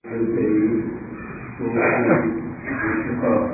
تنتهي من الانشقاق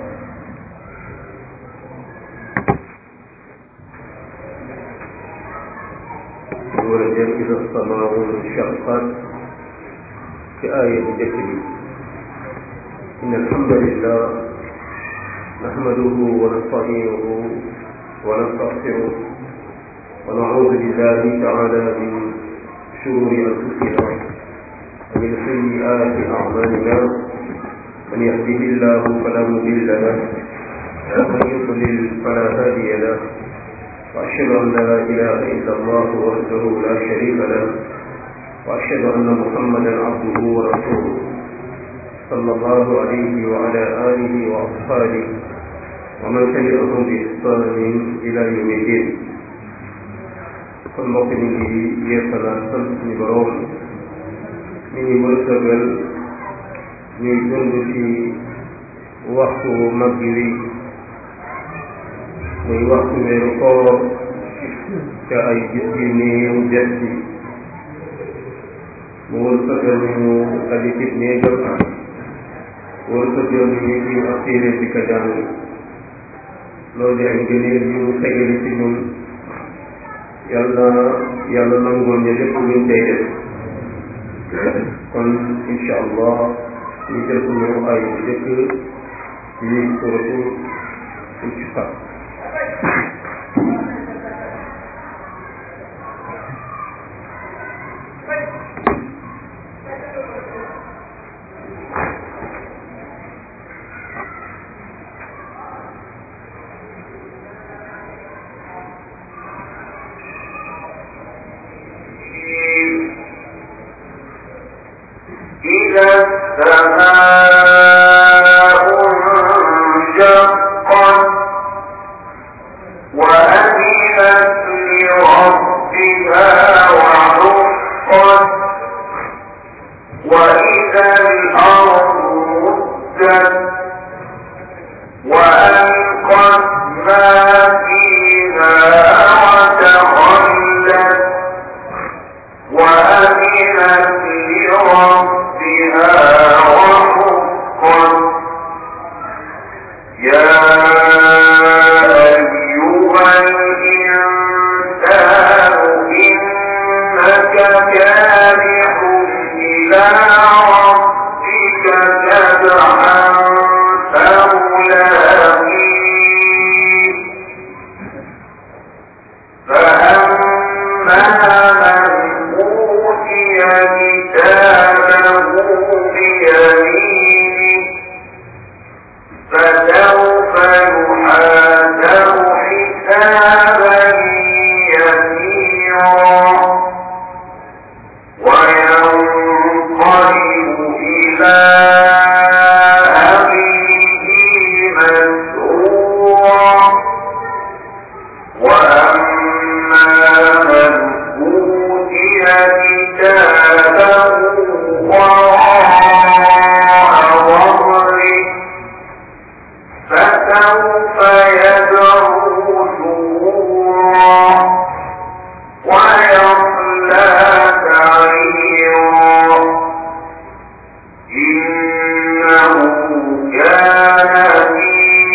ورجل إذا السماء انشقت في آية جكري إن الحمد لله نحمده ونستعينه ونستغفره ونعوذ بالله تعالى من شرور أنفسنا ومن سيئات أعمالنا من يهده الله فلا مضل له ومن يضلل فلا هادي له وأشهد أن لا إله إلا الله وحده لا شريك له وأشهد أن محمدا عبده ورسوله صلى الله عليه وعلى آله وأصحابه ومن تبعهم بإحسان إلى يوم الدين kon mbokk mi ngi yeesalaat sant suñu boroom mi ngi wërsëgal ñuy dund ci waxtu mag wi muy waxtu weeru koor te ay gis yu néew des ci mu wërsëgal ñu daje ci néegam wërsëgal ñu ñu ak téere di ko jàng loolu di ay gëneel yu mu tegale ci ñun yàlla yàlla nangul ñu lépp luñ tey def kon incha allah ñu jël suñu ay bu jëkk ci suratu Inshiqaq إذا السماء انشقت وأذنت لربها وحقت وإذا الأرض مدت وألقت ما فيها وتخلت وأذنت لربها وحقت يا أيها الإنسان إنك كادح إلى ربك كدحا فملاقيه فأما من أوتي كتابه بيمينه فسوف يحاسب حسابا يسيرا وينقلب إلى أهله مسرورا وأما من أوتي كتابه وراء ظهره فسوف يدعو ثبورا ويصلى سعيرا إنه كان في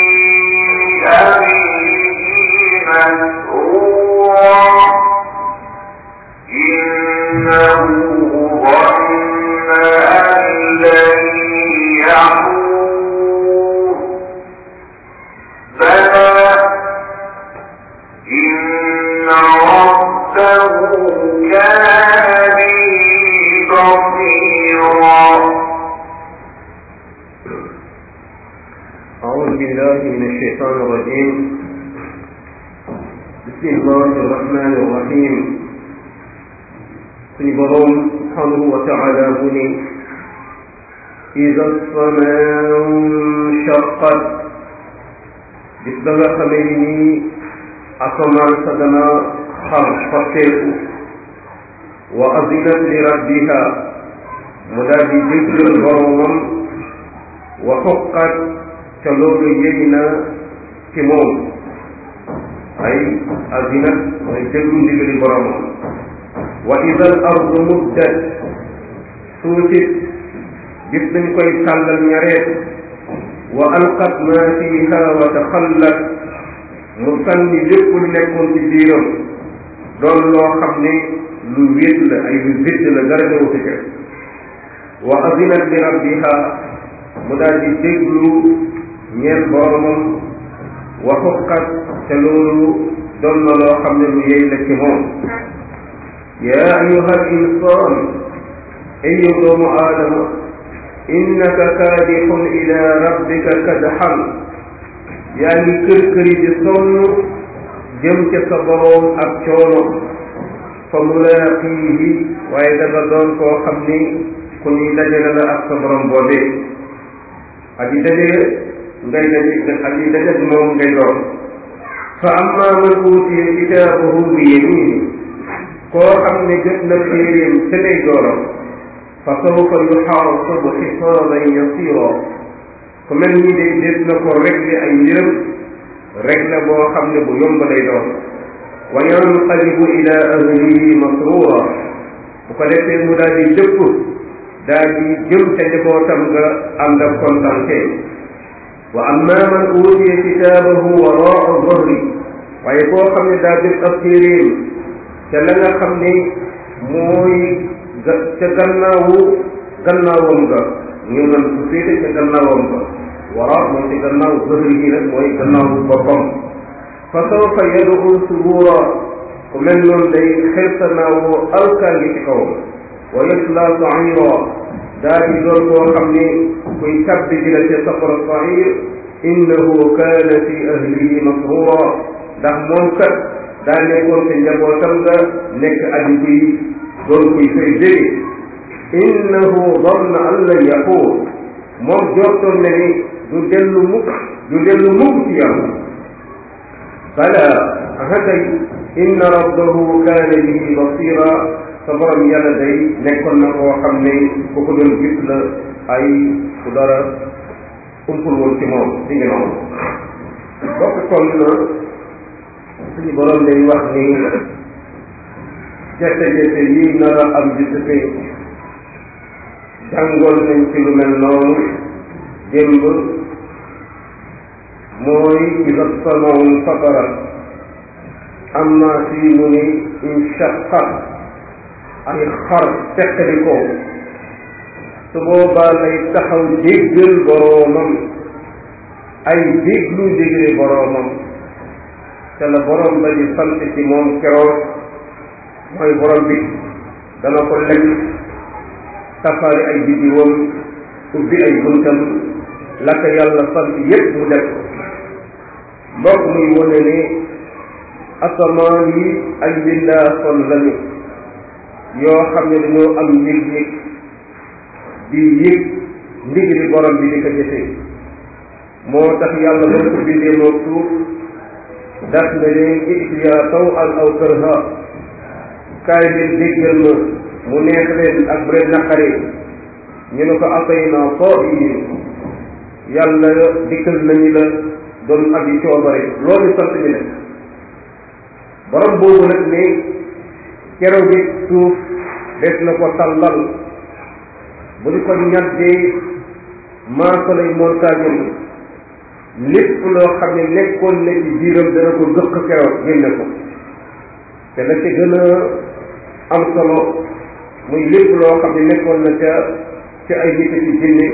أهله مسرورا إنه ظن أن لن يحور بلى إن ربه كان به بصيرا أعوذ بالله من الشيطان الرجيم بسم الله الرحمن الرحيم suñu boroom subhanahu wa taala bu ni ida samaau nshaqat bis ba nga xamee ni nii asamaan sa dana xar xotteeku wa azinat li rabbiha mu daal di déggal boroomam wa xoqat ca loolu yëy na ci moom ay azinat mooy déglu ndigali boroomam wa ida al ardu muddat suufit bis dañ koy tàllal ñareet wa alqat ma fiha wa taxallat mu sànni lépp lu nekkoon ci biiram doon loo xam ne lu wét la ay lu vét la dara newu ci kër wa azinat li rabbiha mu daal di déglu ñeel boromam wa xuqat te loolu doon na loo xam ne lu yey la ci moom yaa ayuha al insan ay yow doomu aadama innaka kaadixun ila rabbika kadxan yaa ngi kër këri di sonn jëm ca sa boroom ak coono fa mulaaqiihi waaye da nga doon koo xam ni ku ñuy dajale la ak sa borom boobee aji daje ngay daje aji daje moom ngay doon fa amma man uutiya kitaabahu bi yamini koo xam ne jot na téeréem ca lay dooram fa sawfa yuxaasabu xisaaban yasira ku mel ni day des na ko réglé ay mbiram réglé boo xam ne bu yomb lay doon wa yanqalibu ila ahlihi masrura bu ko defee mu daal di dëpp daal di jëm ca njabootam nga ànd ak kontante wa amma man uutiya kitaabahu waraa zahri waaye koo xam ne daa jot ab téeréem ca la nga xam ne mooy ca gannaawu gannaawam ga ñu nan su féete ca gannaawam ga wara mooy ca gannaaw zahri yi nag mooy gannaawu boppam fa sawfa yad'u subura ku mel noonu day xeltanaawoo alkaangi ci kawam wa yasla saira daa di doon koo xam ne kuy tabbi ji la ca safara sair innahu kaana fi ahlihi masrura ndax moom kat daa nekkoon ca njabootam nga nekk aji kuy doon kuy fay jóge innahu danna an lan yaquur moom jortoon na ni du dellu mukk du dellu mukk ci yàlla bala ahatay inna rabbahu kaana bihi basira sa borom yàlla day nekkoon na koo xam ne ku ko doon gis la ay ku dara umpul woon ci moom di ngi noonu bokk kon na suñu borom day wax ni jafe-jafe yii nar a am di sufe jàngoon nañ ci lu mel noonu démb mooy ida samaun fatarat amma fii mu ni inshaqat ay xar teqali ko su boobaa lay taxaw déggal boroomam ay déglu dégle boroomam te la boroom ba di sant ci moom keroog mooy borom bi dana ko lekk tafaari ay biddiwam ubbi ay buntam la ko yàlla sant yépp mu def mbokk muy wone ne asamaan yi ay mbindaa son lañu yoo xam ne dañoo am yëg-yëg di yëg ndigali borom bi di ko jëfee moo tax yàlla ba ko bindee moo suuf daf ne leen itiyaa taw al aw kërha kaay leen déggal ma mu neex leen ak bu leen naqari ñu ne ko atay naa soo yi yàlla dikkal nañu la doon abi coobare loolu sant ñu ne borom boobu nag ne keroog bi suuf des na ko tàllal bu di ko ñaddee maasalay montagne lépp loo xam ne nekkoon na ci biiram dana ko gëq keroog génne ko te la ca gën a am solo muy lépp loo xam ne nekkoon na ca ca ay nit ci jinne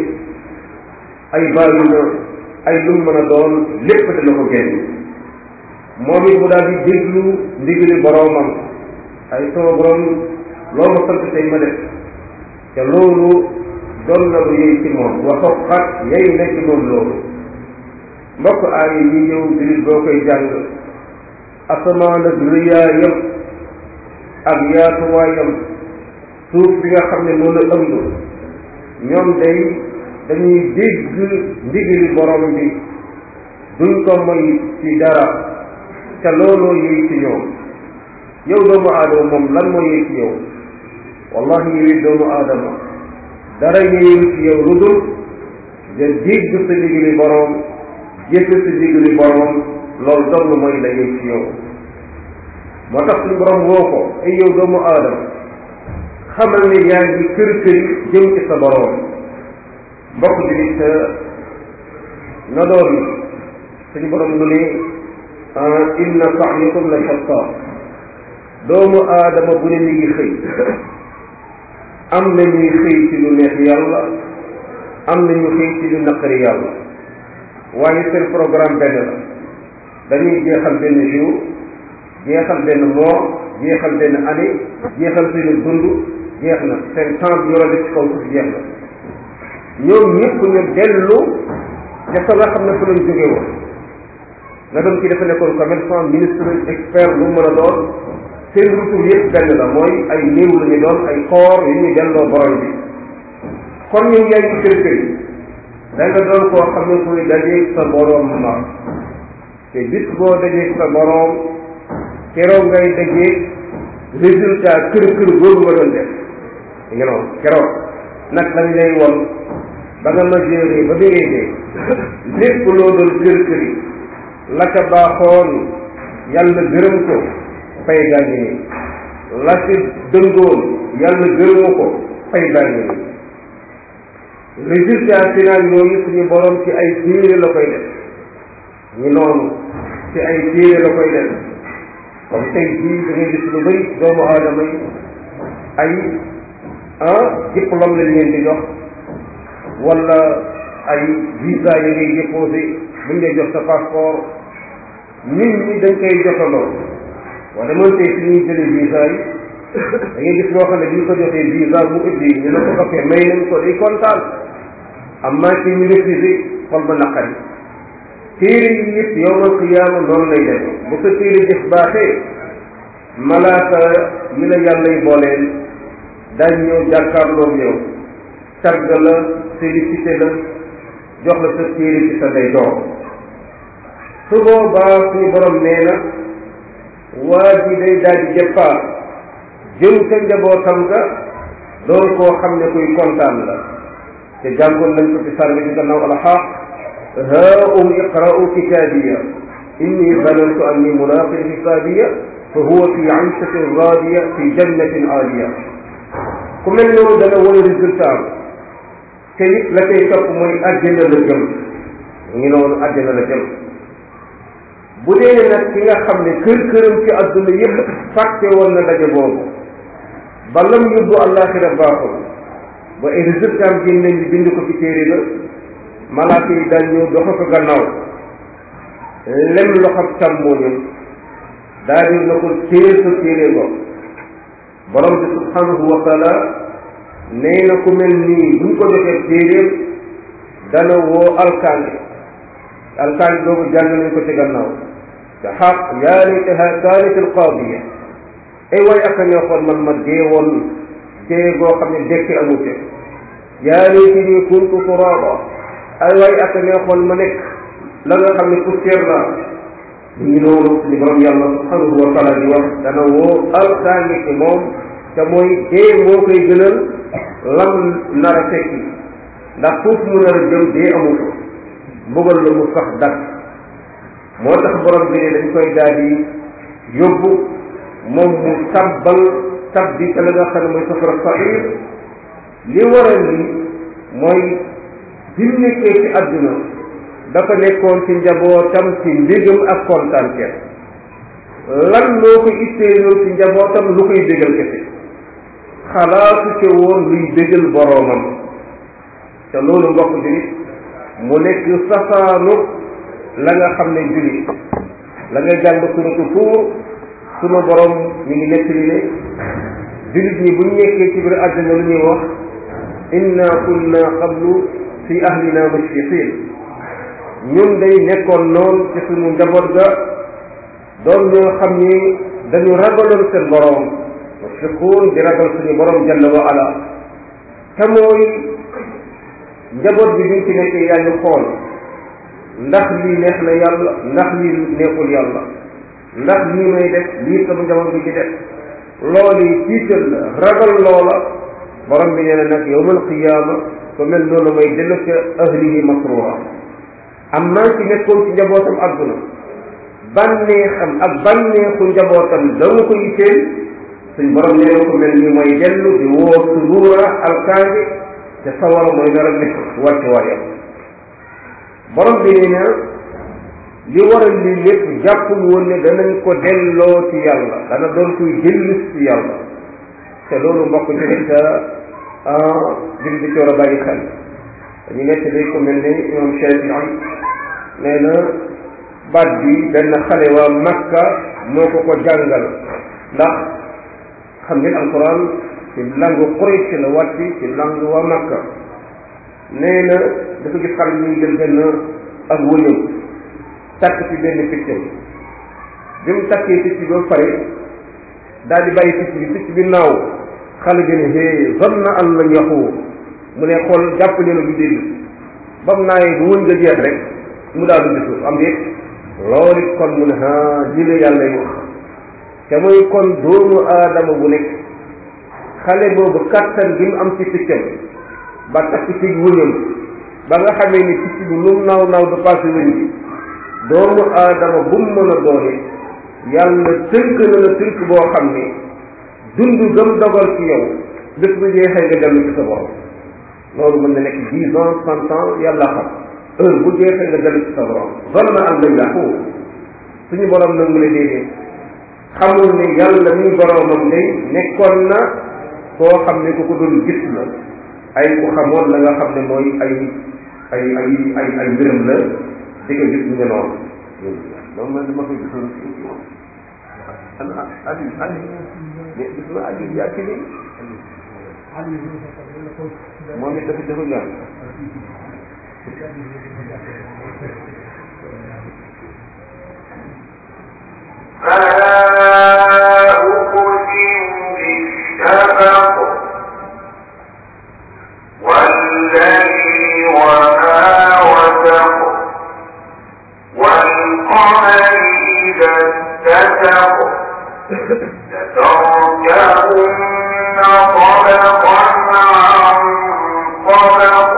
ay bàyyi na ay lu mën a doon lépp dana ko génn moom it mu daal di déglu ndigali boroomam ay sama borom loolu sant tey ma def te loolu doon na lu yëy ci moom waxo xat yay na ci moom loolu mbokk aay yi ñëw dilit boo koy jàng asamaan ak rëyaayam ak yaatuwaayam suuf bi nga xam ne noonu la ëmb ñoom day dañuy dégg ndigali borom bi duñ ko moy ci dara te looloo yëy ci ñoom yow doomu aadama moom lan moo yëy ci yow wallahi yow doomu aadama dara yëyul ci yow lu dul nga dégg sa ndigali borom jëfe sa ndigali borom loolu dong mooy la yëy ci yow moo tax suñu borom woo ko ay yow doomu aadama xamal ne yaa ngi kër këri jëm ci sa borom mbokk julit na doon suñu borom du ne inna sa'yakum la shatta doomu aadama bu ne mi ngi xëy am na ñuy xëy ci lu neex yàlla am na ñu xëy ci lu naqari yàlla waaye seen programme benn la dañuy jeexal benn jour jeexal benn mois jeexal benn année jeexal seen dund jeex na seen temps bi yore ci kaw suuf jeex na ñoom ñëpp ñu dellu ca fa nga xam ne fu lañ jóge woon nga doon ci dafa nekkoon commerçant ministre expert lu mu mën a doon seen retour yëpp benn la mooy ay néew la ñu doon ay koor yu ñu delloo borom bi kon ñu yaay ci kër kër yi da nga doon koo xam ne kuy dajeeg sa borom ma te bis boo dajeeg sa borom keroog ngay dajeeg résultat kër kër boobu nga doon def nga noonu keroog nag lañ lay won ba nga majeure ba béree dee lépp loo doon kër kër yi la ca baaxoon yàlla gërëm ko fay gaa ngi nii la ci dëngoon yàlla gërëmu ko fay gaa ngi nii résultat final yooyu suñu borom ci ay téere la koy def ñu noonu ci ay téere la koy def comme tey jii da ngay gis lu bëri doomu aadama yi ay ah diplôme lañ leen di jox wala ay visa yi ngay déposé buñ lay jox sa passeport nit ñi dañ koy jotaloo wala man tey fi ñuy jëlee visa yi da ngay gis loo xam ne bi ñu ko joxee visa mu ubbi ñu ne ko ok may nañ ko day kontaan am maa ci ñu refusé xol ba naqari téere yi yëpp yowmal qiyaama noonu lay def bu sa téere jëf baaxee malaaka yi la yàlla y booleel dañ ñëw jàkkaarloog yow tagg la félicité la jox la sa téere ci sa day door su boobaa suñu borom nee na waa ji day daal di départ jëm ca njabootam ga doon koo xam ne kuy kontaan la te jàngoon nañ ko ci sànni ci gannaaw alxaq haa um iqra'u kitaabiya inni zanantu anni mulaqin hisaabiya fa huwa fi ayshatin raadiya fi jannatin aaliya ku mel noonu dana wane résultat te it la koy topp mooy àjjana la jëm ngi noonu àjjana la jëm bu dee nag ki nga xam ne kër këram ci àdduna yépp fàtte woon na daje boobu ba lam yóbbu àllaaxira baaxul ba ay résultat am génn nañ bind ko ci téere ba malaaka yi daal ñëw doxa ko gannaaw lem loxam càmmooñam daal di na ko téer sa téere ngo borom bi subhanahu wa taala nee na ku mel nii buñ ko joxee téeréem dana woo alkaange alkaange boobu jàng nañ ko ci gannaaw te xaq yaa laytaha kaanat alqaadiya ay way ak a neexoon man ma dee woon dee goo xam ne dekki amu ca yaa laytani kuntu turaaba ay way ak a neexoon ma nekk la nga xam ne poussière la ñu ngi noonu suñu borom yàlla subhanahu wa taala di wax dana woo alkaange ci moom te mooy dee moo koy gënal lam nar a fekki ndax foofu mu nar a jëm dee amu ko mbugal la mu sax dak moo tax borom bi ne dañ koy daal di yóbbu moom mu tabbal tabbi te la nga xam ne mooy safara saxiir li waral li mooy bi mu nekkee ci àdduna dafa nekkoon ci njabootam ci mbégam ak kontaante lan moo ko itteeloon ci njabootam lu koy bégal kese xalaatu ca woon luy bégal boroomam te loolu mbokk julit mu nekk safaanu la nga xam ne julit la nga jàng suratu tuur sunu borom mi ngi nekk li ne julit ñi buñ nekkee ci biir àddina lu ñuy wax inna kunna qablu fi ahlina mushfiqin ñun day nekkoon noonu ci sunu njaboot ga doon ñoo xam ni dañu ragaloon seen borom mushfiquun di ragal suñu borom jalla wa ala te mooy njaboot bi biñ ci nekkee yaa ngi xool ndax lii neex na yàlla ndax lii neexul yàlla ndax lii may def lii sama njaboot bi ci def loolu yi tiital la ragal loola borom bi nee na nag yowmal qiyaama ko mel noonu may dellu ca ahlihi masrura am naa ci nekkoon ci njabootam àdduna bànneexam ak bànneexu njabootam danga ko yitteel suñ borom nee na ko mel ni mooy dellu di woo suruura alkaange te sawara mooy nar a nekk wàcce waayam borom bi nee na li waral li lépp jàppul woon ne danañ ko delloo ci yàlla dana doon kuy dellu ci yàlla te loolu mbokk julit jur bi ci war a bàyyi xel dañu nekk day ko mel ni imam Shafii nee na baat bi benn xale waa Makka moo ko ko jàngal ndax xam ngeen alquran ci langue Quraysh la wàcc ci langue waa Makka nee na dafa gis xale ñu jël benn ak wëñëm takk ci benn piccam bi mu takkee picc ba pare daal di bàyyi picc bi picc bi naaw xale bi ne hee zanna an lan yaxuur mu ne xool jàpp ne du dégg ba mu naayee bu wën nga jeex rek mu daal di dëkk am déet loolu it kon mu ne ah lii la yàlla wax te mooy kon doomu aadama bu nekk xale boobu kattan gi mu am ci piccam ba takk ci wëñam ba nga xamee ni picc bi lu naaw naaw du passé wëñ bi doomu aadama bu mu mën a doone yàlla tënk na la tënk boo xam ne dund gëm dogal ci yow bés bu jeexee nga dellu ci sa borom loolu mën na nekk dix ans cent ans yàlla xam heure bu jeexee nga dellu ci sa borom zanna an lan yaxuur suñu borom nag mu ne déedéet xamul ne yàlla mi boromam day nekkoon na koo xam ne ku ko doon gis la ay ku xamoon la nga xam ne mooy ay ay ay ay ay mbiram la di ko gis nga noonu loolu man dama koy gisoon fii ci moom ana ali ali mais gis na ali yaa ci nii moom it dafa dafa ñaan فلا أقسم بالشفق والليل وما وسق والقمر إذا اتسق لتركبن طبقا عن طبق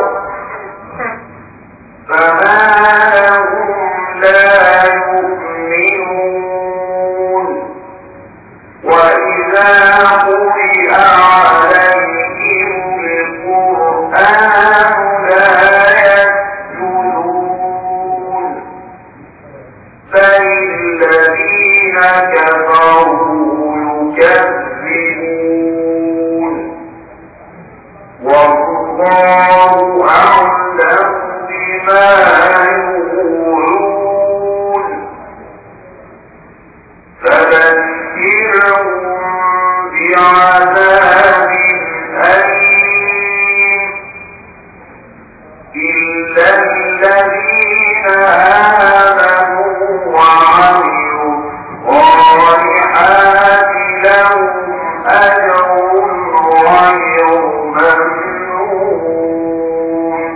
فما لهم لا يؤمنون وإذا قرئ عليهم القرآن لا يسجدون بل الذين كفروا يكذبون والله أعلم بما يقولون فبشرهم بعذاب أليم إلا الذين آمنوا وعملوا الصالحات لهم أجر غير ممنون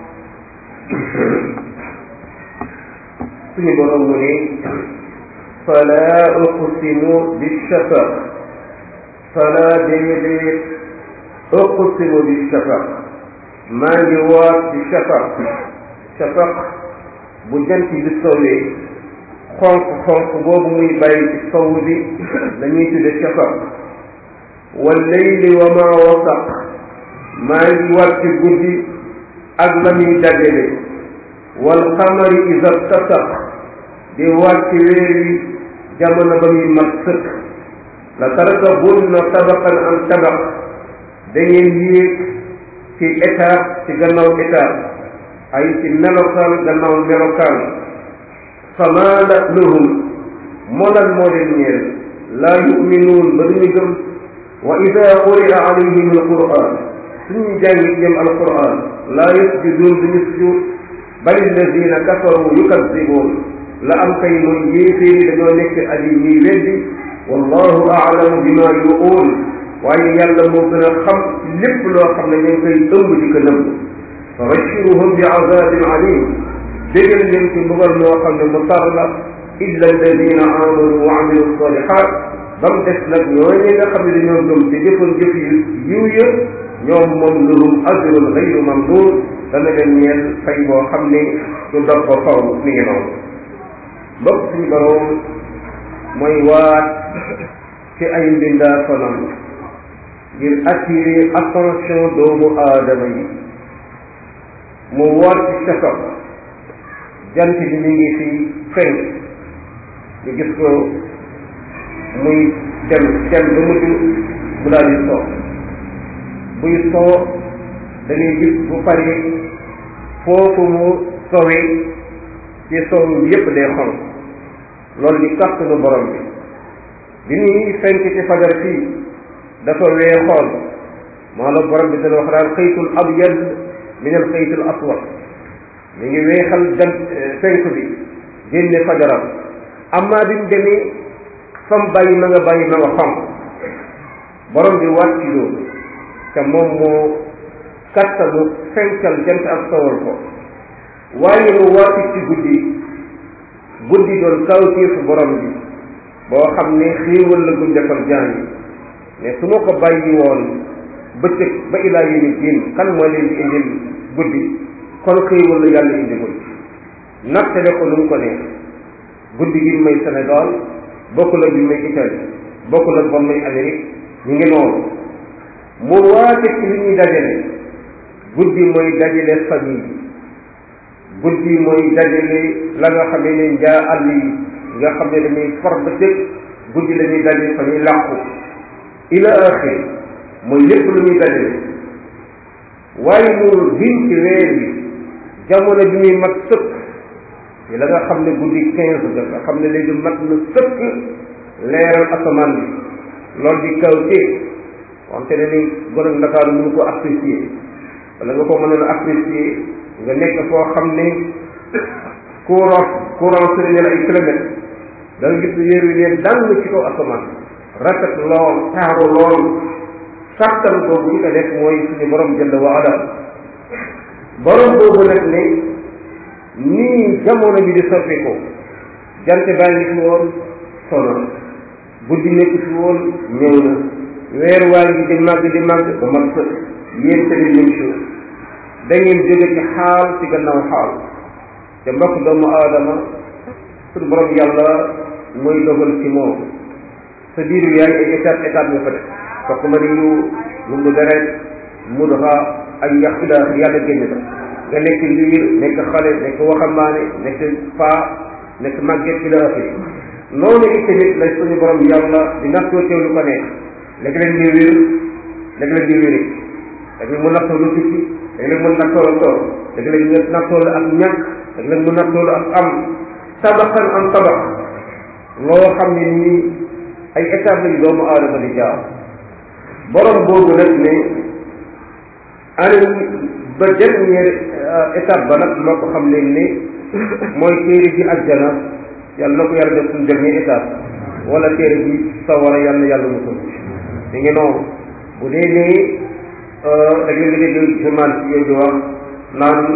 suñu borom mu ne fala uqsimu bishafaq fala déedéet uqsimu bishafaq maa ngi waat ci shafaq shafaq bu jant bi sowee xonq xonq boobu muy bàyyi ci sow bi dañuy tudde shafaq wal layli wa ma wasaq maa ngi waat ci guddi ak la muy dajale wal qamari iza tasaq di wàcc weer wi jamono ba muy mat sëkk la tarkabunna tabaqan an tabaq da ngeen yéeg ci étape ci gannaaw étape ay ci melokaan gannaaw melokaan fama la lahum molal moo leen ñeel laa yuminuun ba duñu gëm wa ida quri'a alayhim alquran suñu jàngi jëm alquran laa yasjuduun duñu sujud bal alladina kafaru yukadibuun la am kay mooy yéeféeri dañoo nekk aji ñiy weddi wallahu aalamu bima yuquul waaye yàlla moo gën a xam lépp loo xam ne ñu ngi koy ëmb di ko nëbb fa bashiruhum bi azabin alim dégal leen ci mbugal moo xam ne mu tar la illa alladina amanu wa amilu salihat ba mu des nag ñooñu nga xam ne dañoo gëm te jëfoon jëf yu yiw ya ñoom moom lahum ajrun gayru mamnun dana leen ñeel fay boo xam ne du dog ba faw mi ngi noonu mbokk suñu borom mooy waat ci ay mbindaa fanam ngir attirer attention doomu aadama yi mu woor ci sefam jant bi mi ngi fi fenk ñu gis ko muy dem dem ba mujj mu daal di soo buy soo dañuy gis bu paree foofu mu sowee ci sow yépp day xonq loolu di kàttanu borom bi bi ñuy fenk ci fajar fii dafa weexoon maanaam borom bi dana wax daal xëytul abyad min al xëytul aswad mi ngi weexal jant fenk bi génne fajaram amma bi mu demee fam bàyyi ma nga bàyyi ma nga xonq borom bi wàcc loolu te moom moo kattanu fenkal jant ak sowal ko waaye mu wàcc ci guddi guddi doon kawtéefu borom bi boo xam ne xéewal la guñ defal jaan yi mais su ma ko bàyyi woon bëccëg ba ilaa yéni diin kan moo leen di indil guddi kon xéewal la yàlla indi guddi nattale ko nu mu ko neex guddi gi may Sénégal bokkul ak bi may Italie bokkul ak bon may Amérique ñu ngi noonu mu waate ci li ñuy dajale guddi mooy dajale famille guddi mooy dajale la nga xamee ne njaa àll yi nga xam ne dañuy far ba cëg guddi la ñuy dajale fa ñuy làqu ila axiri mooy lépp lu ñuy dajale waaye mu gin ci weer bi jamono bi muy mat sëkk yi la nga xam ne guddi quinze da nga xam ne léegi mat na sëkk leeral asamaan bi loolu di kaw tee wante ne ni gone Ndakaaru mënu ko apprécier wala nga ko mënoon a apprécier nga nekk foo xam ne courant courant sëriñ la ay kilomètres da nga gis ne yéer wi leen dàng ci kaw asamaan rafet lool taaru lool sàttan boobu ñu ko def mooy suñu borom jënd wa ala borom boobu nag ne nii jamono bi di soppi ko jant baa ngi fi woon sono guddi nekk fi woon ñëw na weer waa ngi di màgg di màgg ba mat sëkk yéen tamit même chose da ngeen jóge ci xaal ci gannaaw xaal te mbokk doomu aadama suñu borom yàlla mooy dogal ci moom sa biir bi yaa ngi ay étape étape nga fa def fokk ma ni yu mu mu deret mu dafa ay yax ila yàlla génn la nga nekk liir nekk xale nekk waxambaane nekk paa nekk màgget ila axiri noonu itamit la suñu borom yàlla di nattoo teew lu ko neex léeg-léeg nga wér léeg-léeg nga wéri léeg-léeg mu nattoo lu tukki léeg-léeg mu nattoo la toog léeg-léeg nga nattoo la ak ñàkk léeg-léeg mu nattoo la ak am tabaxan am tabax loo xam ne nii ay étape lañu doomu aadama di jaar borom boobu nag ne ani ba dernière étape ba nag moo ko xam leen ni mooy téere ji àjjana yàlla na ko yàlla def suñu dernière étape wala téere ji sawara yàlla na yàlla musul di ngi noonu bu dee nii da ngeen nga dégg journal ci yooyu di wax naan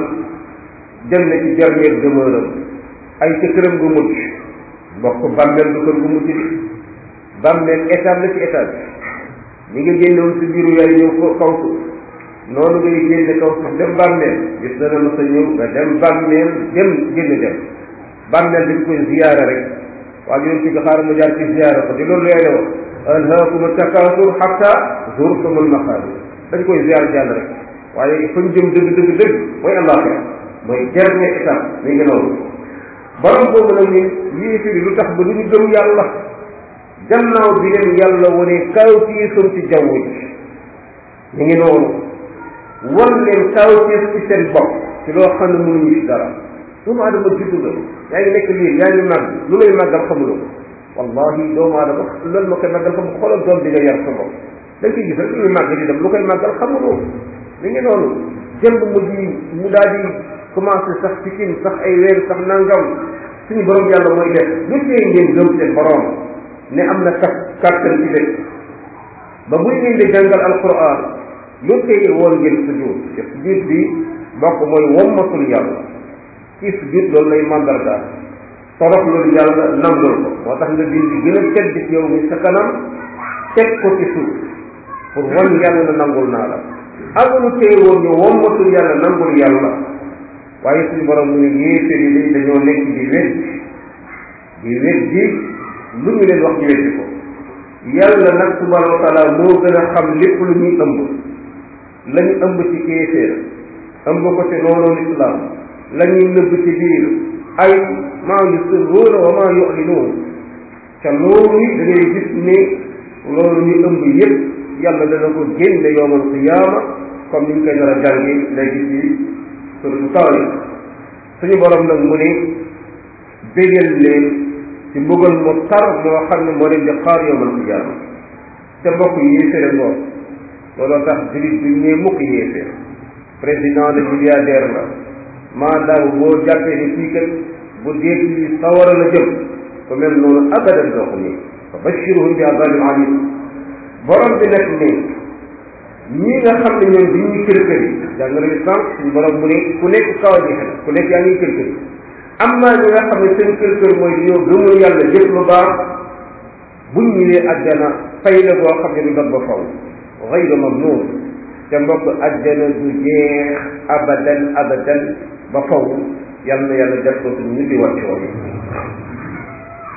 dem na ci dernière demeure am ay ca këram gu mujj bokk bàmmeel du kër gu mujj bi bàmmeel étape la ci étape bi ñi nga génnewoon si biiru yaay ñëw ko kaw suuf noonu ngay génne kaw suuf dem bàmmeel gis na ma sa ñëw nga dem bàmmeel dem génn dem bàmmeel dañ koy ziyaara rek waaye yoon ci xaar mu jaar ci ziyaara ko di loolu lay wax alhaakum takaasur xatta zurtumul maqaabir dañ koy ziyaara jàll rek waaye fañ jëm dëgg dëgg dëgg mooy àllaaxira mooy dernière étape mi ngi noonu borom boobu nag ñun yéefiri lu tax ba du ñu gëm yàlla gannaaw bi leen yàlla wane kaw tiisam ci jaww ji mi ngi noonu wan leen kaw tiis ci seen bopp ci loo xam ne mënuñu ci dara doomu aadama juddu nga yaa ngi nekk liir yaa ngi màgg lu lay màggal xamuloo wallahi doomu aadama loolu ma koy màggal xam xoolal doom bi nga yar sa bopp da nga koy gis rek muy màgg di dem lu koy màggal xamuloo mi ngi noonu jëmb mu di mu daal di commencé sax ci kin sax ay weer sax nangam suñu borom yàlla mooy def lu tee ngeen gëm seen borom ne am na kat kàttan ci dëkk ba buy ngeen di jàngal alquran lu tee woon ngeen sujud te sujud bi bokk mooy wommatul yàlla ci sujud loolu lay mandargaal torox loolu yàlla nangul ko moo tax nga bind gën a tedd ci yow mi sa kanam teg ko ci suuf pour wan yàlla na nangul naa la amul tee woon ñu wommatul yàlla nangul yàlla waaye suñu borom mu ne yéeféer yi day dañoo nekk di wet di wet di lu ñu leen wax ñu weddi ko yàlla nag subhanahu wa taala moo gën a xam lépp lu ñuy ëmb la ñu ëmb ci kéeféer ëmb ko ci noonu lislaam la ñuy nëbb ci biir ay maa yusirruuna wa maa yu'linuun ca loolu da ngay gis ne loolu ñu ëmb yépp yàlla dana ko génne yowmal qiyaama comme ni ñu koy nar a jàngi léegi ci suratu taarix suñu borom nag mu ne bégal leen ci mbugal mu tar moo xam ne moo leen di xaar yowmal qiyaama te mbokk yéeféere ngoor looloo tax julit bi ñee mukk yéeféer président de milliardaire la maanaam boo jàppee ni kii kat bu dee ci sawara la jëm ko mel noonu abadan doo ko nii fa bashiruhum bi azabin alim borom bi nag ne ñi nga xam ne ñoom dañuy kër kër yi jàng na islam suñu borom mu ne ku nekk kaw ji xel ku nekk yaa ngi kër kër yi am naa ñi nga xam ne seen kër kër mooy dañoo gëmul yàlla jëf lu baax buñ ñëwee àjjana fay la boo xam ne du dog ba faw gayru mamnuun te mbokk àjjana du jeex abadan abadan ba faw yàlla na yàlla def ko suñu ñibbi wàcc woon